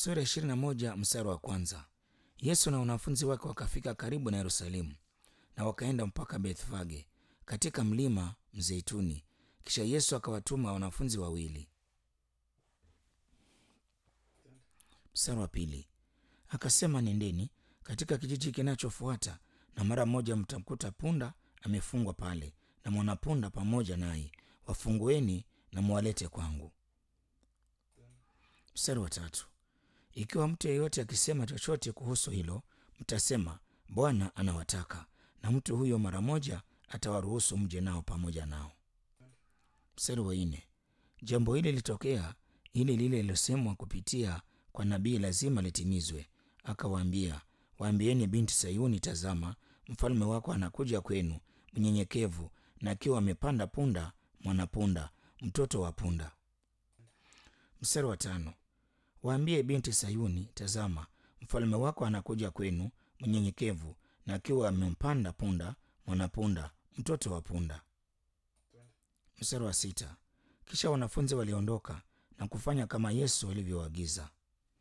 Sura ishirini na moja mstari wa kwanza. Yesu na wanafunzi wake wakafika karibu na Yerusalemu na wakaenda mpaka Bethfage katika mlima Mzeituni. Kisha Yesu akawatuma wanafunzi wawili. Mstari wa pili, akasema nendeni katika kijiji kinachofuata, na mara moja mtamkuta punda amefungwa pale na mwanapunda pamoja naye, wafungueni na mwalete kwangu. Mstari wa tatu, ikiwa mtu yeyote akisema chochote kuhusu hilo, mtasema Bwana anawataka, na mtu huyo mara moja atawaruhusu mje nao pamoja nao. Mstari wa nne, jambo hili litokea ili lile lilosemwa kupitia kwa nabii lazima litimizwe. Akawaambia, waambieni binti Sayuni, tazama mfalme wako anakuja kwenu mnyenyekevu, na akiwa amepanda punda, mwanapunda, mtoto wa punda. Mstari wa tano, waambie binti Sayuni, tazama mfalme wako anakuja kwenu mnyenyekevu, na akiwa amempanda punda, mwanapunda, mtoto wa punda. Mstari wa sita, kisha wanafunzi waliondoka na kufanya kama Yesu alivyoagiza.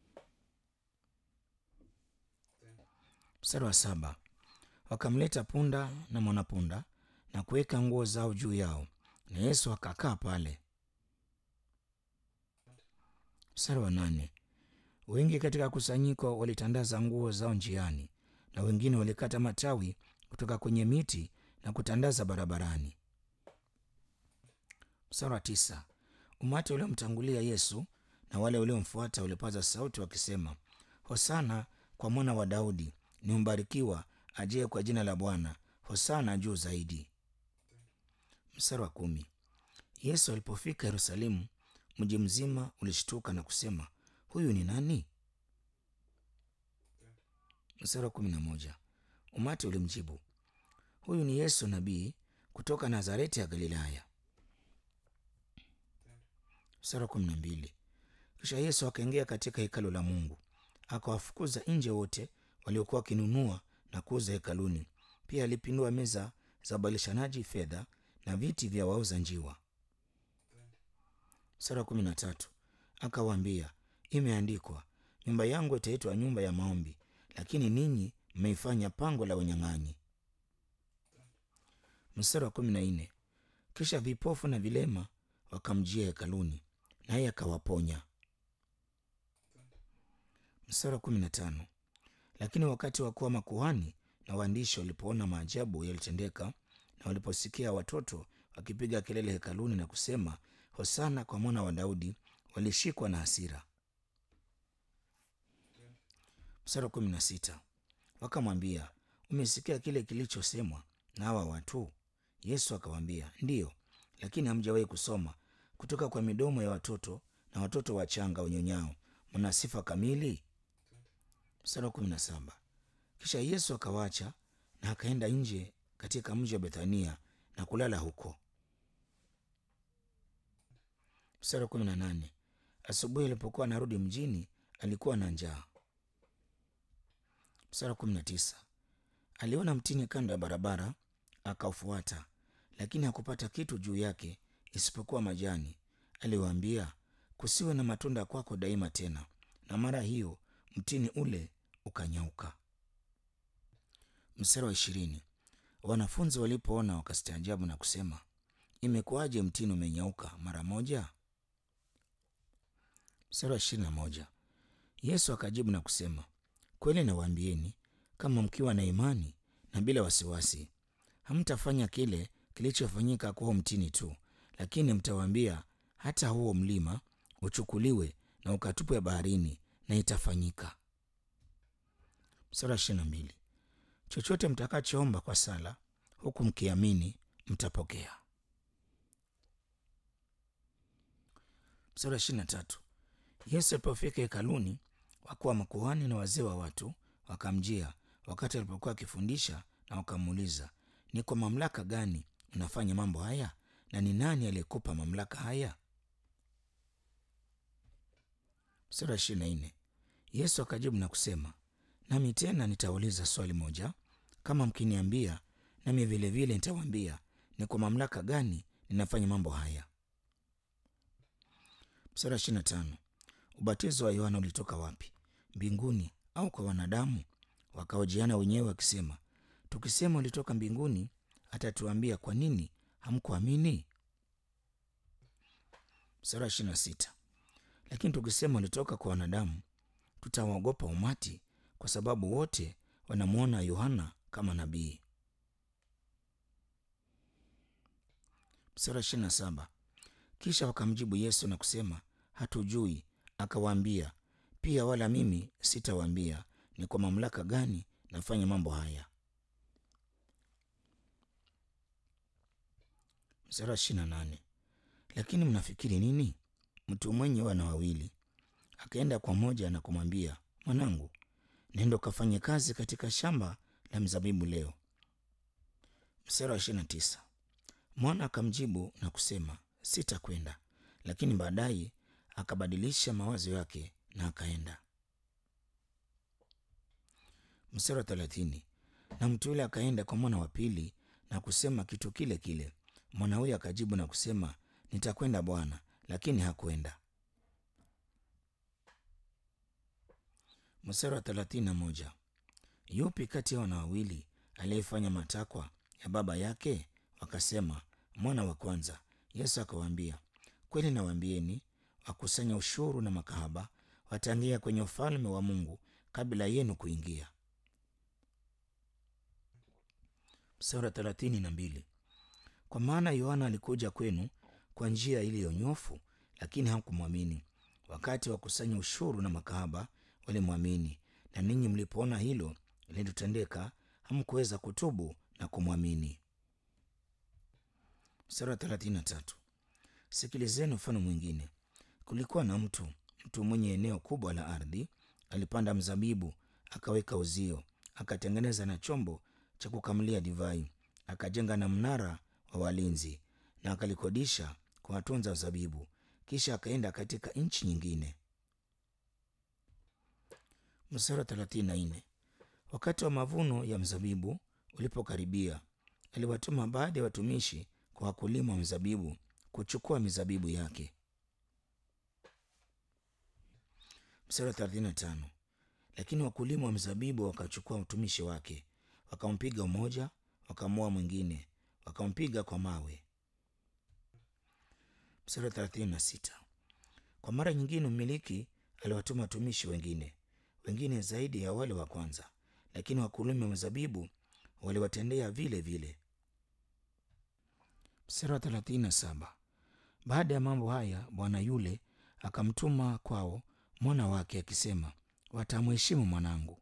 Mstari wa saba, wakamleta punda na mwanapunda na kuweka nguo zao juu yao, na Yesu akakaa pale. Mstari wa nane, wengi katika kusanyiko walitandaza nguo zao njiani, na wengine walikata matawi kutoka kwenye miti na kutandaza barabarani. Mstari wa tisa, umati uliomtangulia Yesu na wale waliomfuata walipaza sauti wakisema, Hosana kwa mwana wa Daudi, ni mbarikiwa ajaye kwa jina la Bwana, hosana juu zaidi. Mstari wa kumi, Yesu alipofika Yerusalemu, mji mzima ulishtuka na kusema, huyu ni nani? Mstari wa kumi na moja, umati ulimjibu, huyu ni Yesu nabii kutoka Nazareti ya Galilaya. Mstari wa kumi na mbili, kisha Yesu akaingia katika hekalu la Mungu akawafukuza nje wote waliokuwa wakinunua na kuuza hekaluni. Pia alipindua meza za ubadilishanaji fedha na viti vya wauza njiwa. Sura kumi na tatu akawaambia, imeandikwa, nyumba yangu itaitwa nyumba ya maombi, lakini ninyi mmeifanya pango la wanyang'anyi. Mstari wa kumi na nne kisha vipofu na vilema wakamjia hekaluni, naye akawaponya. Mstari wa kumi na tano lakini wakati wa kuwa makuhani na waandishi walipoona maajabu yalitendeka na waliposikia watoto wakipiga kelele hekaluni na kusema hosana kwa mwana wa Daudi, walishikwa na hasira. Mstari wa kumi na sita wakamwambia, umesikia kile kilichosemwa na hawa watu? Yesu akawaambia, ndiyo, lakini hamjawahi kusoma kutoka kwa midomo ya watoto na watoto wachanga wanyonyao mna sifa kamili? Mstari wa kumi na saba kisha Yesu akawaacha na akaenda nje katika mji wa Bethania na kulala huko. Mstari wa kumi na nane asubuhi alipokuwa anarudi mjini, alikuwa na njaa. Mstari wa kumi na tisa aliona mtini kando ya barabara, akaufuata, lakini hakupata kitu juu yake isipokuwa majani. Aliwaambia, kusiwe na matunda kwako daima tena. Na mara hiyo mtini ule ukanyauka. Mstari wa ishirini wanafunzi walipoona wakastaajabu na kusema, imekuwaje mtini umenyauka mara moja? Mstari wa ishirini na moja Yesu akajibu na kusema, kweli nawaambieni, kama mkiwa na imani na bila wasiwasi, hamtafanya kile kilichofanyika kwa mtini tu, lakini mtawaambia hata huo mlima uchukuliwe na ukatupwe baharini, na itafanyika. Mstari wa ishirini na mbili chochote mtakachoomba kwa sala, huku mkiamini, mtapokea. Mstari wa ishirini na tatu Yesu alipofika hekaluni, wakuu wa makuhani na wazee wa watu wakamjia wakati alipokuwa akifundisha, na wakamuuliza, ni kwa mamlaka gani unafanya mambo haya, na ni nani aliyekupa mamlaka haya? Mstari wa ishirini na nne Yesu akajibu na kusema, nami tena nitauliza swali moja, kama mkiniambia, nami vilevile nitawaambia ni kwa mamlaka gani ninafanya mambo haya. Mstari wa ishirini na tano ubatizo wa Yohana ulitoka wapi? mbinguni au kwa wanadamu? Wakahojiana wenyewe wakisema, tukisema ulitoka mbinguni, atatuambia kwa nini hamkuamini? Mstari wa ishirini na sita. Lakini tukisema ulitoka kwa wanadamu, tutawaogopa umati, kwa sababu wote wanamwona Yohana kama nabii. Mstari wa ishirini na saba. Kisha wakamjibu Yesu na kusema, hatujui. Akawaambia pia, wala mimi sitawaambia ni kwa mamlaka gani nafanya mambo haya. Mstari wa ishirini na nane. Lakini mnafikiri nini? Mtu mwenye wana wawili akaenda kwa moja na kumwambia, mwanangu, nenda ukafanye kazi katika shamba la mzabibu leo. Mstari wa ishirini na tisa. Mwana akamjibu na kusema, sitakwenda. Lakini baadaye akabadilisha mawazo yake na akaenda. Mstari wa thelathini. Na mtu yule akaenda kwa mwana wa pili na kusema kitu kile kile. Mwana huyo akajibu na kusema, nitakwenda bwana, lakini hakwenda. Mstari wa thelathini na moja. Yupi kati ya wana wawili aliyefanya matakwa ya baba yake? Wakasema, mwana wa kwanza. Yesu akawaambia, kweli nawaambieni, wakusanya ushuru na makahaba wataingia kwenye ufalme wa Mungu kabla yenu kuingia. Mstari wa thelathini na mbili. Kwa maana Yohana alikuja kwenu kwa njia iliyonyofu, lakini hamkumwamini. Wakati wakusanya ushuru na makahaba walimwamini, na ninyi mlipoona hilo lilitendeka, hamkuweza kutubu na kumwamini. Mstari wa thelathini na tatu. Sikilizeni mfano mwingine. Kulikuwa na mtu mtu mwenye eneo kubwa la ardhi, alipanda mzabibu, akaweka uzio, akatengeneza na chombo cha kukamulia divai, akajenga na mnara wa walinzi, na akalikodisha kwa watunza zabibu. Kisha akaenda katika nchi nyingine. Mstari wa thelathini na nne. Wakati wa mavuno ya mzabibu ulipokaribia, aliwatuma baadhi ya watumishi kwa wakulima wa mzabibu kuchukua mizabibu yake. Mstari wa thelathini na tano. Lakini wakulima wa mzabibu wakachukua mtumishi wake, wakampiga mmoja, wakamoa mwingine, wakampiga kwa mawe. Mstari wa thelathini na sita. Kwa mara nyingine mmiliki aliwatuma watumishi wengine, wengine zaidi ya wale wa kwanza, lakini wakulima wa mzabibu waliwatendea vile vile. Mstari wa thelathini na saba. Baada ya mambo haya, bwana yule akamtuma kwao mwana wake akisema, watamheshimu mwanangu.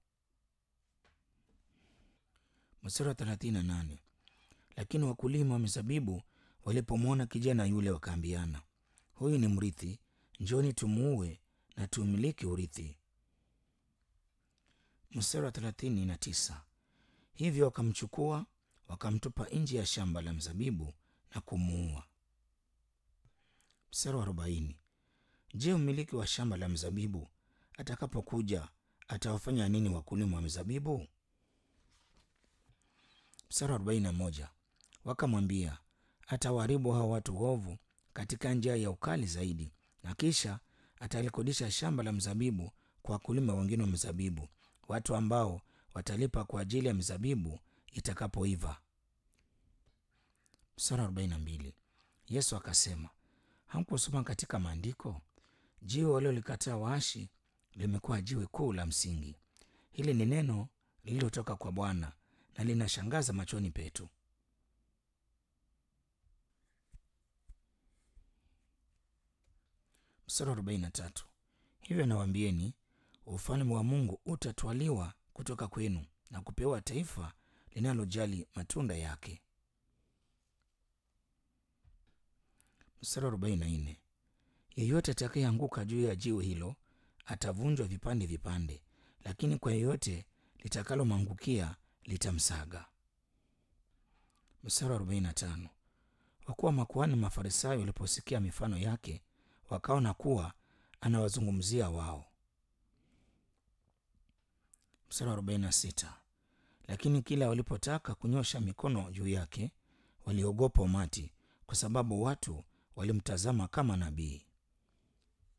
Mstari wa thelathini na nane. Lakini wakulima wa mizabibu walipomwona kijana yule, wakaambiana, huyu ni mrithi, njoni tumuue na tumiliki urithi. Mstari wa thelathini na tisa. Hivyo wakamchukua wakamtupa nje ya shamba la mzabibu na kumuua. Mstari wa arobaini. Je, mmiliki wa shamba la mzabibu atakapokuja atawafanya nini wakulima wa mizabibu? Mstari wa arobaini na moja. Wakamwambia, atawaharibu hao watu waovu katika njia ya ukali zaidi, na kisha atalikodisha shamba la mzabibu kwa wakulima wengine wa mzabibu, watu ambao watalipa kwa ajili ya mizabibu itakapoiva. Mstari wa arobaini na mbili. Yesu akasema, hamkusoma katika maandiko, jiwe waliolikataa waashi limekuwa jiwe kuu la msingi. Hili ni neno lililotoka kwa Bwana na linashangaza machoni petu. Mstari wa arobaini na tatu. Hivyo nawaambieni, ufalme wa Mungu utatwaliwa kutoka kwenu na kupewa taifa linalojali matunda yake. Mstari wa arobaini na nne. Yeyote atakayeanguka juu ya jiwe hilo atavunjwa vipande vipande, lakini kwa yeyote litakalomwangukia litamsaga. Mstari wa arobaini na tano. Wakuwa makuhani Mafarisayo waliposikia mifano yake, wakaona kuwa anawazungumzia wao. Mstari wa arobaini na sita. Lakini kila walipotaka kunyosha mikono juu yake, waliogopa umati, kwa sababu watu walimtazama kama nabii.